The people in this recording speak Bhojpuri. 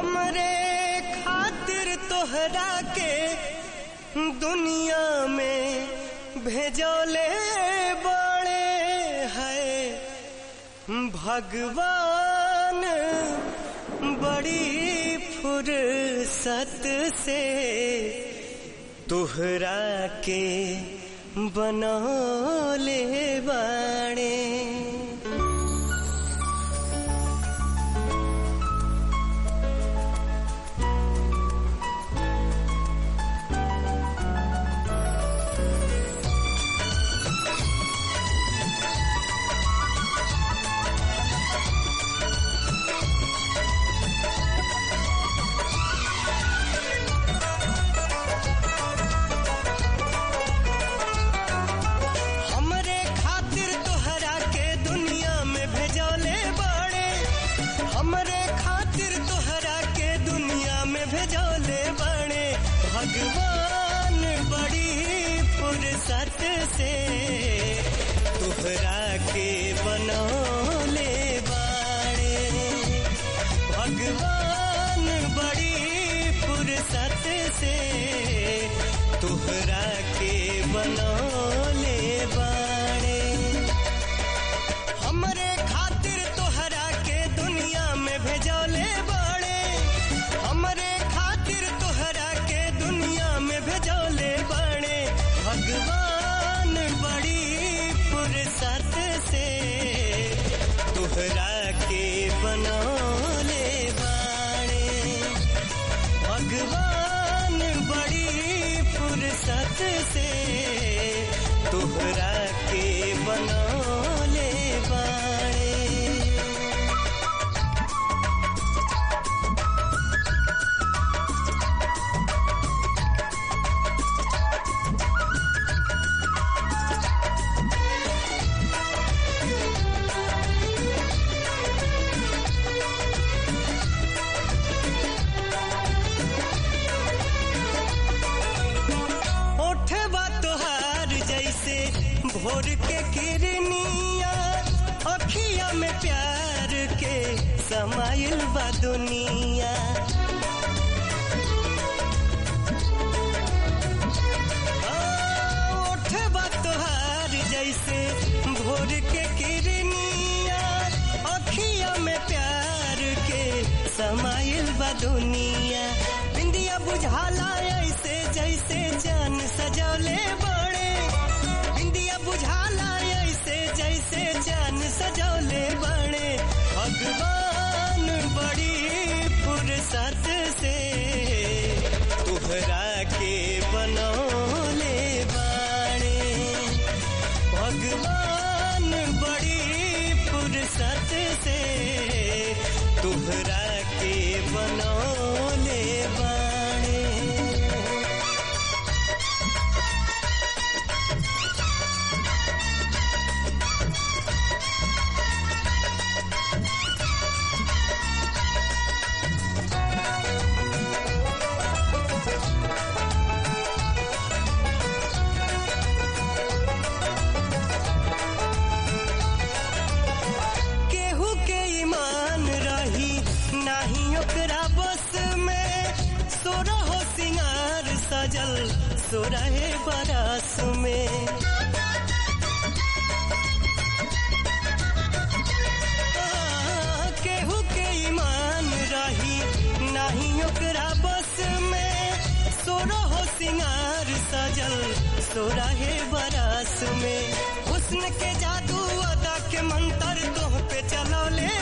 हमरे खातिर तोहरा के दुनिया में भेजोले बड़े है भगवान बड़ी फुर्सत से तोहरा के बनौले बाड़े हमरे खातिर तोहरा के दुनिया में भेजौले बड़े हमरे खातिर तोहरा के दुनिया में भेजौले बड़े भगवान बड़ी फुर्सत से तोहरा के बनौले बाड़े भगवान बड़ी फुर्सत से तोहरा के बनौले बाड़े हमरे खातिर तोहरा के दुनिया में भेजौले बाड़े हमरे खातिर तोहरा के दुनिया में भेजौले बाड़े भगवान बड़ी फुर्सत से तोहरा के बनौले बाड़े भगवान बड़ी फुर्सत से तोहरा के बनौले बाड़े ओठवा तोहार जैसे भोर के किरनिया अखिया में प्यार के समाइल बा दुनिया आ, ओठवा तोहार जैसे भोर के किरनिया अखिया में प्यार के समाइल बा दुनिया बिंदिया बुझाला ऐसे जैसे जान सजौले बड़े बिंदिया बुझाला ऐसे जैसे जान सजौले बड़े भगवान बड़ी फुर्सत से तोहरा के बनौले बाड़े भगवान बड़ी फुर्सत से तोहरा के बनौले बाड़े केहू के ईमान रही नाही ओकरा बस में सोरहो सिंगार सजल सोरहे बरस में आ, केहू के ईमान रही नाही ओकरा बस में सोरहो सिंगार सजल सोरहे बरस में हुस्न के जादू अदा के मंतर तोह पे चलौले